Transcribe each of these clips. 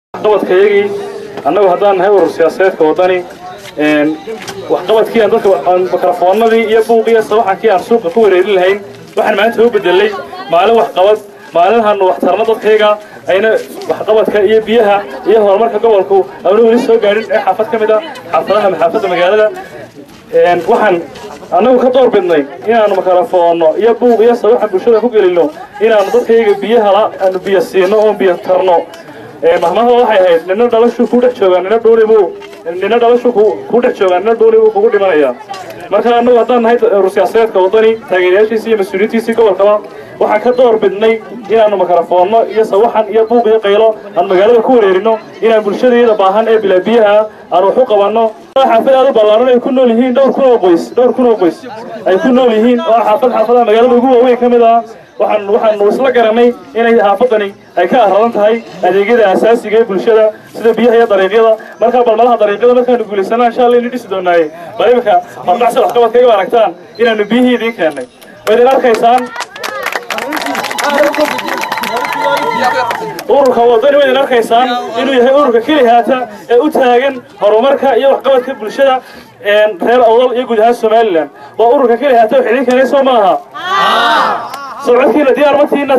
waxqabadkayagii annagu haddaan nahay urur siyaasadeedka waddani waxqabadkii aan dadka mikrofoonadii iyo buuqiyo sawaxankii aan suuqa ku wareerin lahayn waxaan maanta u bedelay maalin waxqabad maalinhaanu waxtarno dadkayga ayna waxqabadka iyo biyaha iyo horumarka gobolku aanu weli soo gaadhin ee xaafad ka mid a xaafadaha maxaafadda magaalada waxaan annagu ka door bidnay inaanu mikrofoonno iyo buuq iyo sawaxan bulshada ku gelino inaanu dadkayga biyaha aanu biyo siino oon biyo tarno mahmaha waxay ahayd nina dhalashu ku dhex joogaa nina dhuunibuu nina dhalashu ku dhex joogaa nina dhuunibuu kugu dhimanaya marka annagu haddaan nahay urur siyaasadeedka waddani taageerayaashiisi iyo mas-uuliyiintiisii gobolkaba waxaan ka door bidnay inaanu mikrofoonno iyo sawaxan iyo buuq iyo qaylo aan magaalada ku wareerino inaan bulshadayada baahan ee bilaa biyaha aan wax u qabanno xaafad aad u ballaaran ay ku nool yihiin dhowr kun oo qoys dhowr kun oo qoys ay ku nool yihiin oo xaafad xaafadaha magaalada ugu waaweyn ka mid ah waxaan waxaanu isla garanay inay xaafadani ay ka aradan tahay adeegyada asaasiga ee bulshada sida biyaha iyo dariiqyada markaa balmalaha dariiqyada markaanu guulaysana insha allah inu dhisi doonaaye bal imika hordhacsi waxqabadkayga aragtaan inaanu biyihii idiin keennay waydin arkaysaan ururka waddani waydin arkaysaan inuu yahay ururka kelihaata ee u taagan horumarka iyo waxqabadka bulshada reer awdal iyo guud ahaan somalilan waa ururka kelihaata wax idin keenay soo maaha socodkiina diyaar matiina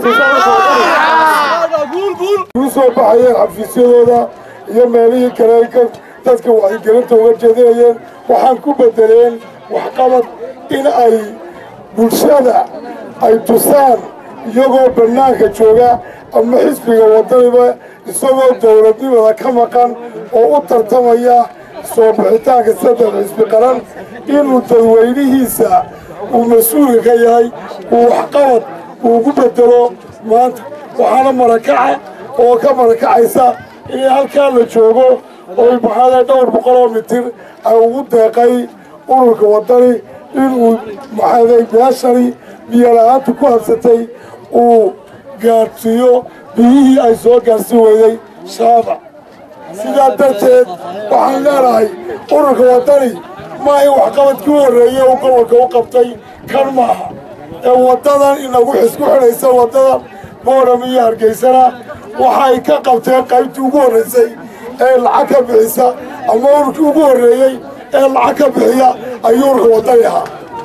u soo baxayeen xafiisyadooda iyo meelihii kale ay dadka wacyigelinta uga jeedinayeen waxaan ku bedeleen waxqabad in ay bulshada ay tusaan iyagoo bannaanka jooga ama xisbiga waddaniba isagoo dowladnimada ka maqan oo u tartamaya soo bixitaanka saddex xisbi qaran inuu dadweynihiisa uu mas-uulka ka yahay uu waxqabad uugu bedelo maanta waxaana marakaca oo ka marakacaysa in halkaa la joogo oo maxaada dhowr boqoloo mitir ay ugu deeqay ururka waddani inuu maxaaday meeshani biyola'aanta ku habsatay uu gaadhsiiyo biyihii ay soo gaadhsiin weyday shaaba sidaa darteed waxaan leenahay ururka waddani ma in waxqabadkii u horreeyey uu gobolka u qabtay kan maaha ee waddadan inagu xisku xidhaysa waddadan boodham iyo hargeysana waxay ka qabteen qaybtii ugu horraysay ee lacag ka bixisa ama ururkii ugu horreeyey ee lacag ka bixiya ayuu ururka waddani ahaa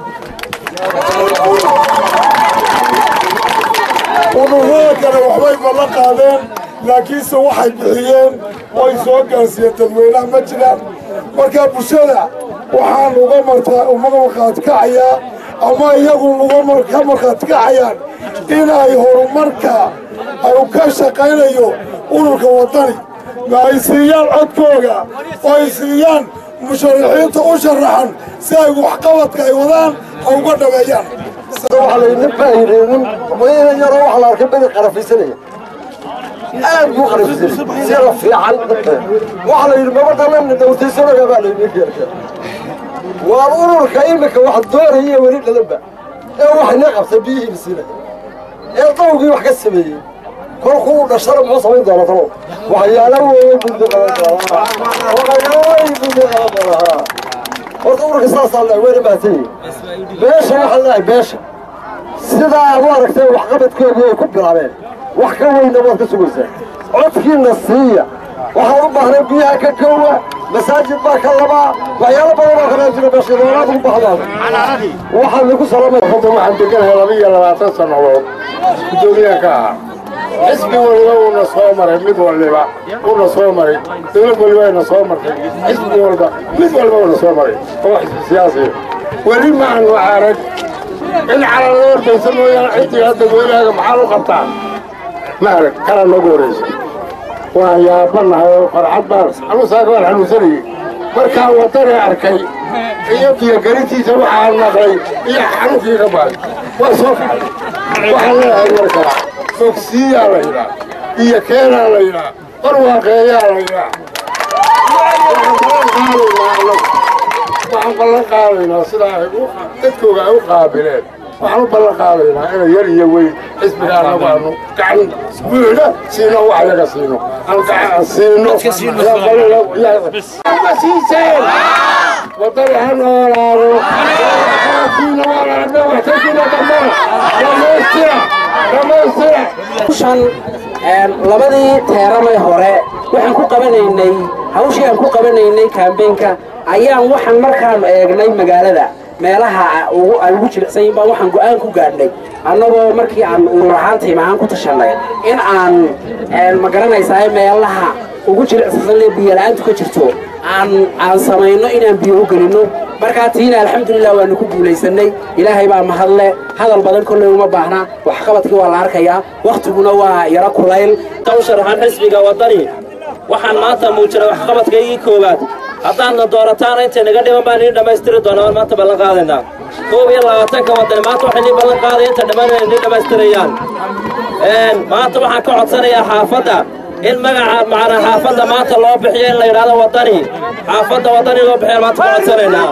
ururada kale waxbay ballan qaadeen laakiinse waxay bixiyeen oo ay soo gaarsiiyeen dadweynaha ma jiraan markaa bulshada waxaan uga markhaati kacayaa ama iyagu ka markhaati kacayaan in ay horumarka ay ka shaqaynayo ururka waddani ma ay siiyaan codkooga oo ay siiyaan musharaxiinta u sharaxan si ay waxqabadka ay wadaan ay uga dhameeyaan waxaa laydin faa'iideynin waynan yaroo waxa la arkay bedi qarafaysanaya aad buu qarafaysanay si la fiican waxaa la yidhi mabadalana dawtaysanaga baa laydin keerka waa ururka iminka wax doonaya weli dhalanba ee waxna qabta biyihii lasiinaya ee dawgii wax ka sameeyey kolkuu dhashana muxuu samayn doonaa talow waxyaala weeye bundi qaban doonaa waxyaala wey bundi qaban doonaa horta ururka saasaa la weyna baatay beesha waxaan leeyahay beesha sidaa aad u aragtay waxqabadkoodii ay ku bilaabeen wax ka weyna waad ka sugaysaa codkiina siiya waxaan u baahnay biyaha ka kowa masaajid baa ka labaa waxyaalo badan oo kalaa jira beeshadoonaad u bahdaan waxaan lagu salaamay hadda waxaan deganahay laba iyo labaatan sannadood guddoomiyaha ka ahaa xisbi waliba uuna soo maray mid waliba uuna soo maray dowlad waliba ayna soo martay xisbi walba mid walba uuna soo maray oo xisbi siyaasiya weli ma aanu arag in calanla ordaysa mooyaane ciddiga dadweynahaaga maxaa u qabtaa ma arag kana noogu horaysa waan yaabanahay oo farxad baan xanuunsaaka waan xanuunsanayey markaan waddani arkay iyo biyogelintiisa waxaan maqlay iyo xanuunkii ka baaday waa soo kacay waxaan leeyahay markaa fogsiiyaa la yidhaa iyo keenaa la yidhaa barwaaqeeyaa la yidhaa waxaan ballan qaadaynaa sidaa ay dadkooga ay u qaabileen waxaan u ballan qaadaynaa inay yar iyo weyn xisbiga annagu aanu gacan buuxda siino wax yaga siino aan gacan siino siiseen wadani ha noolaado kiina waa la aragna waxtarkiina dhammaan dhamaystira dhamaystira shan labadii teeramay hore waxaan ku qabanaynay hawshii aan ku qabanaynay kaambeenka ayaan waxaan markaan eegnay magaalada meelaha ay ugu jilicsan yihin baan waxaan go'aan ku gaadhnay annagoo markii aan urur ahaan tiim ahaan ku tashanay in aan ma garanaysaa meelaha ugu jilicsan lee biyola'aantu ka jirto aan aan samayno inaan biyo u gelinno markaa tiina alxamdulilah waanu ku guulaysanay ilaahay baa mahadle hadal badan kolley uma baahna waxqabadkii waa la arkayaa wakhtiguna waa yaro kulayl u sharaxan xisbiga waddani waxaan maanta muujinay waxqabadkaygii koowaad haddaadna doorataana intay naga dhiman baan idin dhammaystiri doonaa maanta ballan qaadaynaa koob iyo labaatanka waddani maanta waxay nii ballan qaadaya inta dhammaan idin dhammaystirayaan maanta waxaan ka codsanayaa xaafadda in magaca macnaa xaafadda maanta loo bixiyo in la yidhaahdo waddani xaafadda waddani loo bixiyo maanta ka codsanaynaa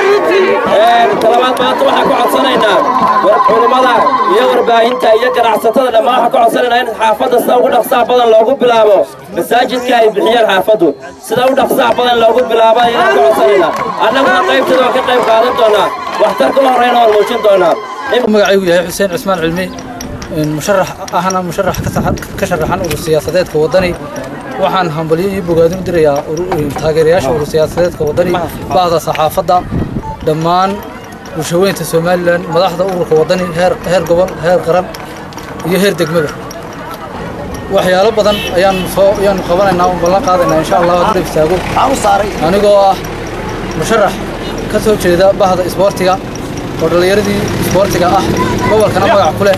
talabaad maanta waxaan ka codsanaynaa culummada iyo warbaahinta iyo ganacsatada dhammaan waxaan ka codsanaynaa in xaafadda sida ugu dhaqsaha badan loogu bilaabo masaajidka ay bixiyeen xaafaddu sida u dhaqsaha badan loogu bilaabo ayaan ka codsanaynaa annaguna qaybteeda waan ka qayb qaadan doonaa waxtarka u horreyna waan muujin doonaa magacaygu yahay xuseen cismaan cilmi musharax ahna musharax ka sharaxan urur siyaasadeedka waddani waxaan hambalyo iyo bogaadin u dirayaa taageerayaasha urur siyaasadeedka waddani bahda saxaafadda dhammaan bulshaweynta somalilan madaxda ururka waddani heer gobol heer qaran iyo heer degmada waxyaalo badan ayaan soo ayaanu qabanaynaa un ballan qaadaynaa insha allah hadduu istaago anigoo ah musharax ka soo jeeda bahda isboortiga oo dhallinyaradii isboortiga ah gobolkana magac ku leh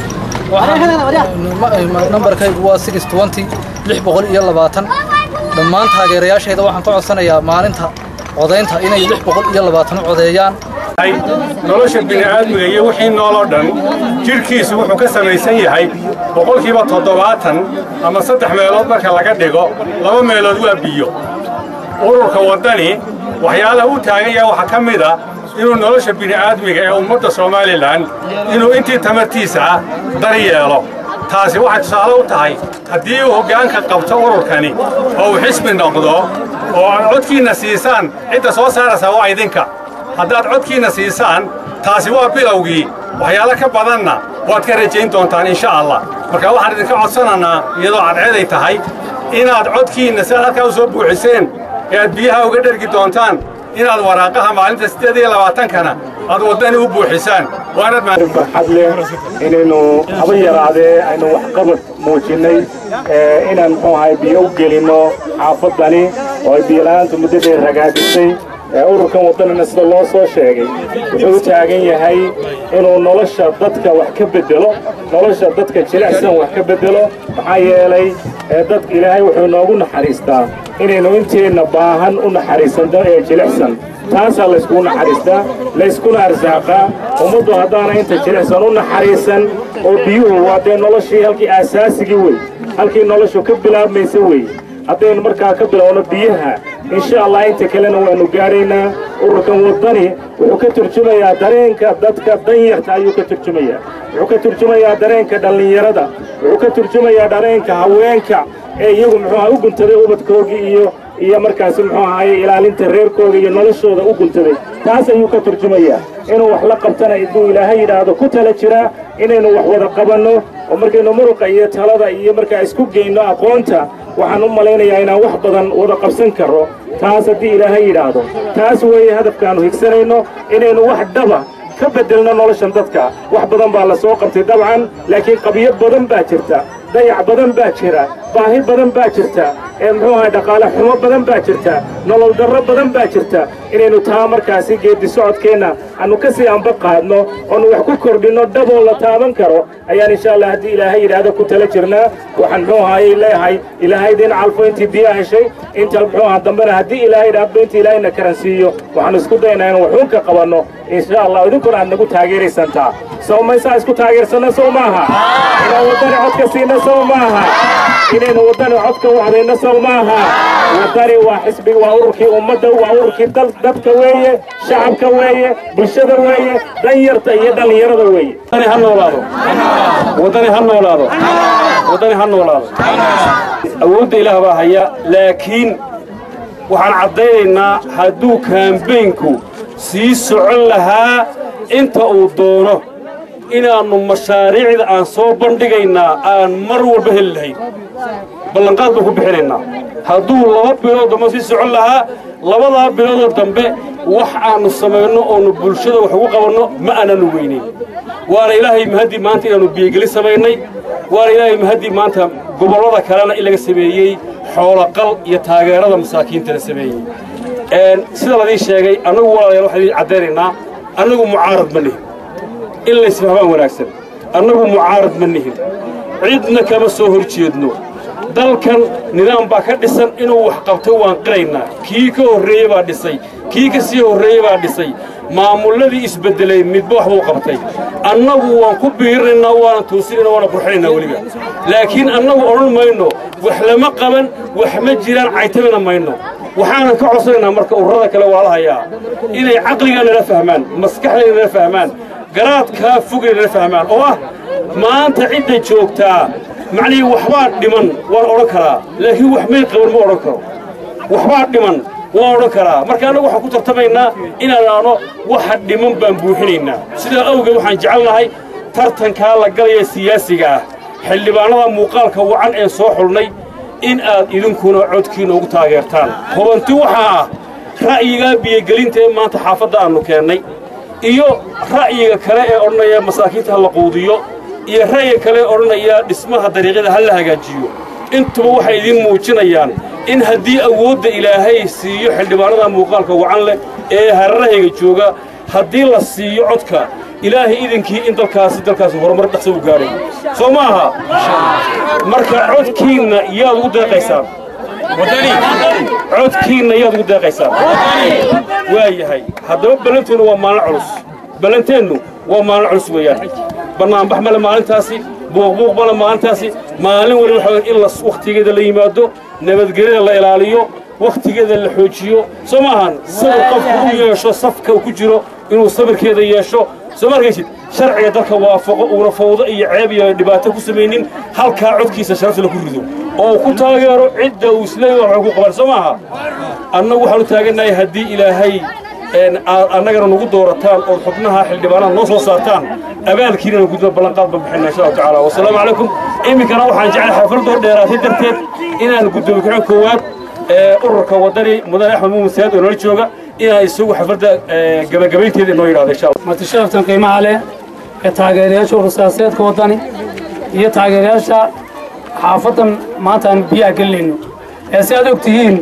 nambarkaygu waa six twenty lix boqol iyo labaatan dhammaan taageerayaashayda waxaan ka codsanayaa maalinta codaynta inay lix boqol iyo labaatan u codeeyaan nolosha bini'aadmiga iyo wixii nooloo dhan jidhkiisu wuxuu ka samaysan yahay boqolkiiba toddobaatan ama saddex meelood marka laga dhigo laba meelood waa biyo ururka waddani waxyaalaha u taagan yahay waxaa ka mid ah inuu nolosha bini'aadmiga ee ummadda somalilan inuu intii tamartiisa ah dar yeelo taasi waxay tusaale u tahay haddii uu hoggaanka qabto ururkani oo uu xisbi noqdo oo aad codkiinna siisaan cidda soo saaraysaa waa idinka haddaad codkiinna siisaan taasi waa bilowgii waxyaalo ka badanna waad ka rajayn doontaan insha allah marka waxaan idinka codsanaynaa iyadoo cadceeday tahay inaad codkiinna sidaad halkaa u soo buuxiseen ee aad biyaha uga dhergi doontaan inaad waraaqaha maalinta siddeed iyo labaatankana aad waddani u buuxisaan waanad farxad leh inaynu haba yaraadee aynu waxqabad muujinnay inaan muxuu ahay biyo u gelinno xaafaddani oo ay biyola'aantu muddo dheer ragaadisay ururkan waddanina sida loo soo sheegay wuxuu u taagan yahay inuu nolosha dadka wax ka beddelo nolosha dadka jilicsan wax ka beddelo maxaa yeelay dadka ilaahay wuxuu noogu naxariistaa inaynu inteenna baahan u naxariisanno ee jilicsan taasaa layskugu naxariistaa layskuna arsaaqaa ummaddu haddaana inta jilicsan u naxariisan oo biyuhu waa dee noloshii halkii aasaasigii wey halkii noloshu ka bilaabmaysa wey haddaynu markaa ka bilowno biyaha insha allah inta kalena waannu gaadhaynaa ururkan waddani wuxuu ka turjumayaa dareenka dadka danyarta ayuu ka turjumayaa wuxuu ka turjumayaa dareenka dhallinyarada wuxuu ka turjumayaa dareenka haweenka ee iyagu muxuuha u guntaday ubadkoogii iyo iyo markaasi muxuu ahaye ilaalinta reerkooda iyo noloshooda u guntaday taas ayuu ka turjumayaa inuu wax la qabtana iduu ilaahay yidhaahdo ku tala jiraa inaynu wax wada qabanno oo markaynu muruqa iyo talada iyo markaa isku geyno aqoonta waxaan u malaynayaa inaan wax badan wada qabsan karro taas haddii ilaahay yidhaahdo taas weeye hadafkaannu higsanayno inaynu wax dhaba ka beddelno noloshan dadka wax badan baa la soo qabtay dabcan laakiin qabiyo badan baa jirta dayac badan baa jira baahi badan baa jirta ee muxuu ahay dhaqaale xumo badan baa jirta nolol darro badan baa jirta inaynu taa markaasi geeddi socodkeenna aannu ka sii anba qaadno oonu wax ku kordhinno dhaboo la taaban karo ayaan insha allah haddii ilaahay yidhaahdo ku tala jirnaa waxaan muxuu ahayey leeyahay ilaahay idin calfo intii biyaa heshay inta muxuu aha dambena haddii ilaahay yidhaahdo intii ilaahayna karansiiyo waxaan isku daynaa inaan waxuun ka qabanno insha allah idinkuna aad nagu taageeraysantaa sow maysaa isku taageersanno sow maaha inaan waddani codka siino sow maaha inaynu waddani codka wacdayno sow maaha waddani waa xisbiga waa ururkii ummadda waa ururkii dadka weeye shacabka weeye bulshada weeye danyarta iyo dhallinyarada weeye ha noolaado waddani ha noolaado waddani ha noolaado awoodda ilaah baa haya laakiin waxaan caddaynaynaa hadduu kaambeynku sii socon lahaa inta uu doono inaannu mashaariicda aan soo bandhigaynaa aan mar walba heli lahayn ballanqaad baan ku bixinaynaa hadduu laba bilood dambe sii socon lahaa labadaa biloodoo dambe wax aannu samayno oonu bulshada wax ugu qabanno ma aananu weynin waana ilaahay mahaddii maanta inaannu biyogeli samaynay waana ilaahay mahaddii maanta gobollada kalena in laga sameeyey xooloqal iyo taageerada masaakiinta la sameeyey sida ladii sheegay annagu walaalayaal waxaan idiin caddaynaynaa annagu mucaarad ma nihin in laysfahmaan wanaagsan annagu mucaarad ma nihin cidna kama soo hor jeedno dalkan nidaam baa ka dhisan inuu wax qabto waan qiraynaa kii ka horreeye baa dhisay kii ka sii horreeye baa dhisay maamulladii isbeddelay midba wax buu qabtay annagu waan ku biirinaynaa waana toosinaynaa waana qurxinaynaa weliba laakiin annagu odhan mayno wax lama qaban wax ma jiraan caytamina mayno waxaanan ka codsanaynaa marka ururada kale waa la hayaa inay caqliga nala fahmaan maskaxdayna nala fahmaan garaadkaa fogay nala fahmaan oo ah maanta cidda joogtaa macnihii waxbaa dhiman waan odhan karaa laakiin wax may qaban ma odhan karo waxbaa dhiman waan odhan karaa marka annagu waxaan ku tartamaynaa inaan aano waxa dhiman baan buuxinaynaa sidaa awgeed waxaan jecelnahay tartankaa la galaya siyaasiga ah xildhibaannada muuqaalka wacan ee soo xulnay in aad idinkuna codkiina ugu taageertaan hubanti waxaa ah ra'yigaa biyogelinta ee maanta xaafadda aannu keennay iyo ra'yiga kale ee odhanaya masaakiinta ha la quudiyo iyo ra'yiga kale ee odhanaya dhismaha dariiqyada ha la hagaajiyo intuba waxay idiin muujinayaan in haddii awoodda ilaahay siiyo xildhibaannada muuqaalka wacan leh ee hararahayga jooga haddii la siiyo codka ilaahay idinkii in dalkaasi dalkaasi horumar dhaqsa u gaadhay soo ma aha marka codkiinna yaad ugu deeqaysaan codkiinna yaad ugu deeqaysaan waa yahay haddaba ballanteennu waa maalin culus ballanteennu waa maalin culus weeyaan bannaanbax male maalintaasi buuqbuuq male maalintaasi maalin wali waxa in la wakhtigeeda la yimaado nabadgelyada la ilaaliyo wakhtigeeda la xoojiyo soo ma ahan sabir qofku u yeesho safka uu ku jiro inuu sabirkeeda yeesho soo ma arkaysid sharciga dalka waafaqo uuna fawdo iyo ceeb iyo dhibaato ku samaynin halkaa codkiisa sharafta la ku rido oo uu ku taageero cidda uu isleeyahay waxay ku qaban soo maaha annagu waxaanu taagannahay haddii ilaahay aad annagana nagu doorataan ood xubnaha xildhibaanada noo soo saartaan abaalkiinana gudba ballanqaad baan bixinaa insha allahu tacaala wasalaamu calaykum iminkana waxaan jeclay xafladoo dheeraatay darteed inaan guddoomi kaxo koowaad ururka waddani mudane axmed muumin saad oo nala jooga inaan isagu xafladda gabagabaynteeda inoo yidhahdo insha allah martisharaftan qiimaha leh ee taageerayaasha urursayaseedka waddani iyo taageerayaasha xaafaddan maanta aan biyaha gelinayno ee si aad og tihiin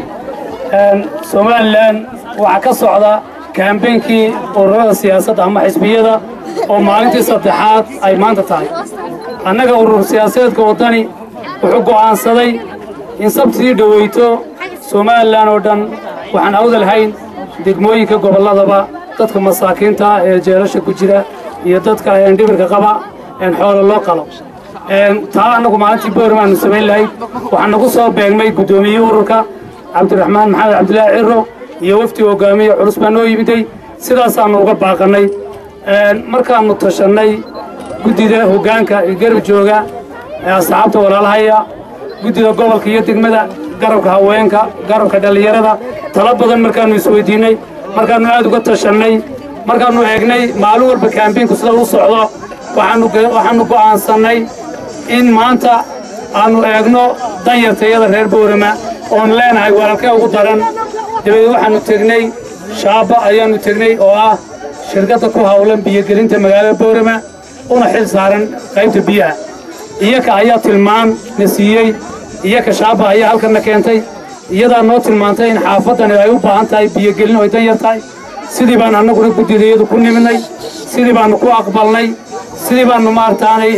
somalilan waxaa ka socda kaambeynkii ururada siyaasadda ama xisbiyada oo maalintii saddexaad ay maanta tahay annaga urur siyaasadeedka waddani wuxuu go'aansaday in sabtidii dhoweyto somalilan oo dhan waxaan awdalhayn degmooyinka gobolladaba dadka masaakiinta ee jeelasha ku jira iyo dadka dhibirka qaba xoolo loo qalo taa annagu maalintii boorm aanu samayn lahayd waxaa nagu soo beegmay guddoomiyihii ururka cabdiraxmaan maxamed cabdilaahi ciro iyo wafdi hogaamiye culus baa noo yimiday sidaasaannu uga baaqannay markaannu tashannay guddida hoggaanka iyo garab jooga ee asxaabta walaalahaya guddida gobolka iyo degmada garabka haweenka garabka dhallinyarada tala badan markaannu isweydiinnay markaannu aad uga tashannay markaannu eegnay maalin walba kaambiinku sida u socdo waxaannu go'aansannay in maanta aannu eegno danyartayada reer boorama oon leenahay walaalkee ugu daran dabadeed waxaannu tegnay shaaba ayaannu tegnay oo ah shirkadda ku hawlan biyogelinta magaalada boorama una xil saaran qaybta biyaha iyaka ayaa tilmaan na siiyey iyaka shaaba ayaa halkanna keentay iyadaa noo tilmaantay in xaafaddani ay u baahan tahay biyogelin oo ay dan yar tahay sidii baan annaguna guddidayadu ku nimidnay sidii baannu ku aqbalnay sidii baannu maarataanay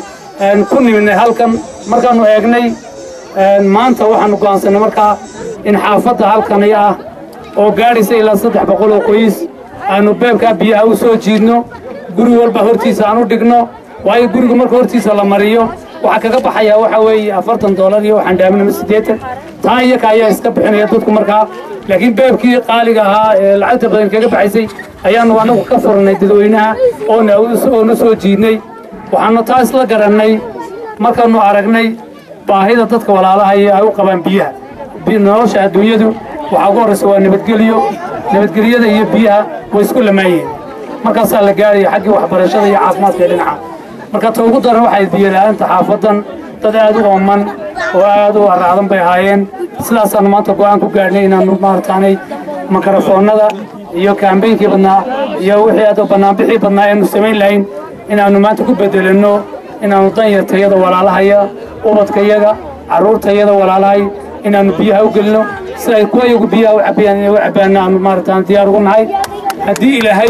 ku nimidnay halkan markaannu eegnay maanta waxaannu go'aansannay markaa in xaafadda halkani ah oo gaadhaysa ilaa saddex boqol oo qoys aannu beebkaa biyaha u soo jiidno guri walba hortiisa aan u dhigno waayo guriga marka hortiisa la mariyo waxaa kaga baxayaa waxaa weeye afartan doolar iyo waxaan dhaaminama siddeetan taa iyaka ayaa iska bixinaya dadku markaa laakiin beebkii qaaliga ahaa ee lacagta badan kaga baxaysay ayaannu annagu ka furnay dadweynaha oona soo jiidnay waxaannu taa isla garannay markaannu aragnay baahida dadka walaalahaya ay u qabaan biyaha nolosha adduunyadu waxaa ugu horraysa waa nabadgelyo nabadgelyada iyo biyaha way isku lamaayeen markaasaa la gaaraya xaggii waxbarashada iyo caafimaadka ee dhinaca marka ta ugu daran waxay biyola'aanta xaafaddan dad aad u ooman oo aad u aracdan bay ahaayeen sidaasaanu maanta go'aan ku gaadhnay inaanu maarataanay makarafoonnada iyo kaambeynkii badnaa iyo wixii aad bannaanbixii badnaa eenu samayn lahayn inaannu maanta ku bedelanno inaannu danyartayada walaalahaya ubadkayaga carruurtayada walaalahay inaannu biyaha u gelino si ay kuwa iyagu biyaha u cabayaan inay u cabbaanna aanu maarataan diyaar ugu nahay haddii ilaahay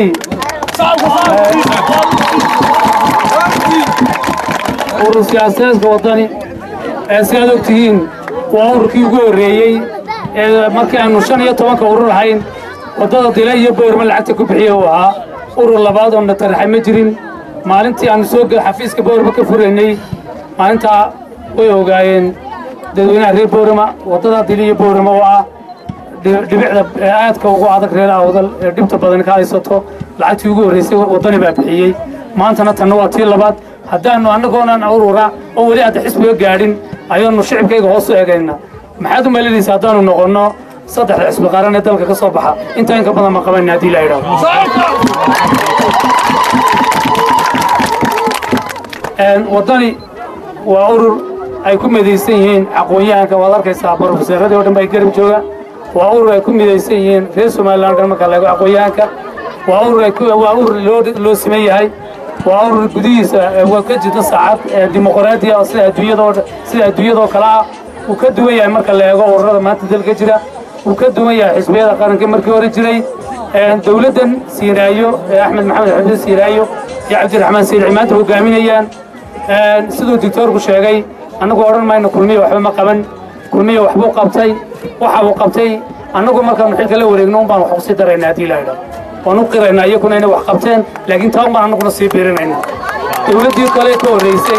urur siyaasadeedka waddani ee si aad og tihiin waa ururkii ugu horreeyey ee markii aanu shan iyo tobanka urur ahayn waddada dila iyo boorma lacagta ku bixiya uu ahaa urur labaad oo na taraxay ma jirin maalintii aanu soo xafiiska boorma ka furaynay maalintaa way ogaayeen dadweynaha reer boorama waddada dila iyo boorama oo ah dhibicda aadka ugu adag reer awdal ee dhibta badan ka haysato lacagtii ugu horraysay waddani baa bixiyey maantana tanna waa tii labaad haddaannu annagoonan urura oo weli hadda xisbiga gaadhin ayaannu shicibkayga hoos u egayna maxaad u malinaysa haddaannu noqonno saddexda xisbi qaran ee dalka ka soo baxa intaa inka badan ma qabanna haddii la idhaahdo waddani waa urur ay ku midaysan yihiin aqoon-yahanka waad arkaysaa barofeseeradii o dhan baa garab jooga waa urur ay ku midaysan yihiin reer somalilan o dhan marka laego aqoon-yahanka waa urur waa urur loo loo siman yahay waa urur gudihiisa waa ka jirta saacad dimuqraadiya oo sida adduunyadoo sida adduunyadoo kale ah uu ka duwan yahay marka la eego ururada maanta dalka jira uu ka duwan yahay xisbiyada qaranka markii hore jiray dowladdan siiraayo ee axmed maxamed xamse siiraayo iyo cabdiraxmaan siilci maanta hogaaminayaan siduu dictoorku sheegay annagu odhan mayno kulmiya waxba ma qaban kulmiya waxbuu qabtay waxa uu qabtay annagu markaanu xilka la wareegno un baan wax kusii daraynaa haddii la idhaho waan u qiraynaa iyakuna inay wax qabteen laakiin taa un baan annaguna sii biirinayna dowladdii kale ka horraysay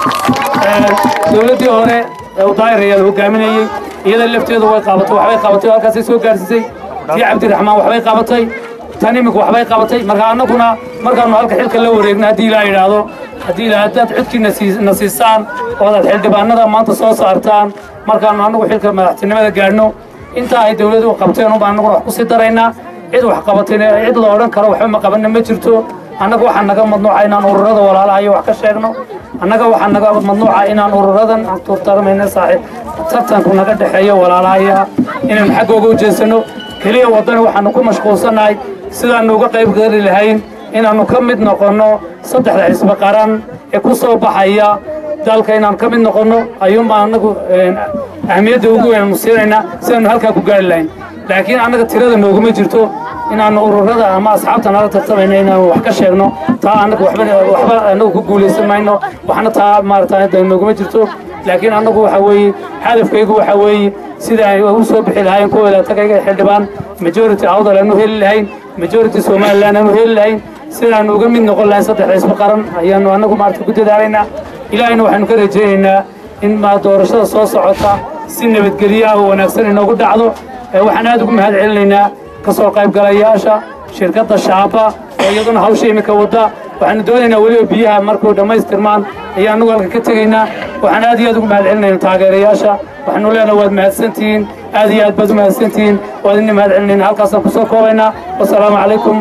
dowladdii hore ee udaayir ayaa la hogaaminayey iyada lafteedu way qaabatay waxbay qabatay oo halkaasay soo gaarsiisay tii cabdiraxmaan waxbay qabatay tan imika waxbay qabatay marka annaguna markaannu halka xilka la wareegno haddii ilaa idhaahdo haddii ilaa haddaad codkiina na siisaan oo adaad xildhibaanada maanta soo saartaan markaannu annagu xilka madaxtinimada gaadhno intaa ay dowladdu qabteen unbaan annaguna wax ku sii daraynaa cid wax qabatayna cid la odhan karo waxba ma qabanna ma jirto annaga waxaa naga madnuuca inaan ururada walaalaha iyo wax ka sheegno annaga waxaa naga madnuuca inaan ururadan aan tuurtarmayna saaxiib tartanku naga dhexeeyo walaalahaya inaynu xaggooga u jeesanno keliya waddani waxaannu ku mashquulsannahay sidaannu uga qayb geli lahayn inaannu ka mid noqonno saddexda xisbi qaran ee ku soo baxaya dalka inaan ka mid noqonno ayuunbaan annagu ahmiyadda ugu weyn aanu siinaynaa sidaannu halkaa ku gaari lahayn laakiin annaga tirada nooguma jirto inaannu ururada ama asxaabta nala tartamayno inaannu wax ka sheegno taa annaga waxba waxba annagu ku guulaysan mayno waxna taa maarata nooguma jirto laakiin annagu waxa weeye hadafkaygu waxa weeye sida ay u soo bixi lahayn kuwooda tagayga xildhibaan majority awdal aanu heli lahayn majority somaliland aanu heli lahayn sidaannu uga mid noqon lahayn saddex xisbi qaran ayaannu annagu maarata ku dadaalaynaa ilaahayna waxaanu ka rajaynaynaa in ma doorashada soo socota si nabadgelyaha oo wanaagsan inoogu dhacdo waxaan aad ugu mahad celinaynaa ka soo qaybgalayaasha shirkadda shaaba oo iyaduna hawsha iminka wadda waxaanu doonaynaa weliba biyaha markuu dhammaystirmaan ayaa annagu halka ka tegaynaa waxaan aad iyo aad ugu mahad celinayna taageerayaasha waxaanu leenaha waad mahadsantihiin aad iyo aad baad u mahadsantihiin waad idin mahad celinayna halkaasaan ku soo koobaynaa wasalaamu calaykum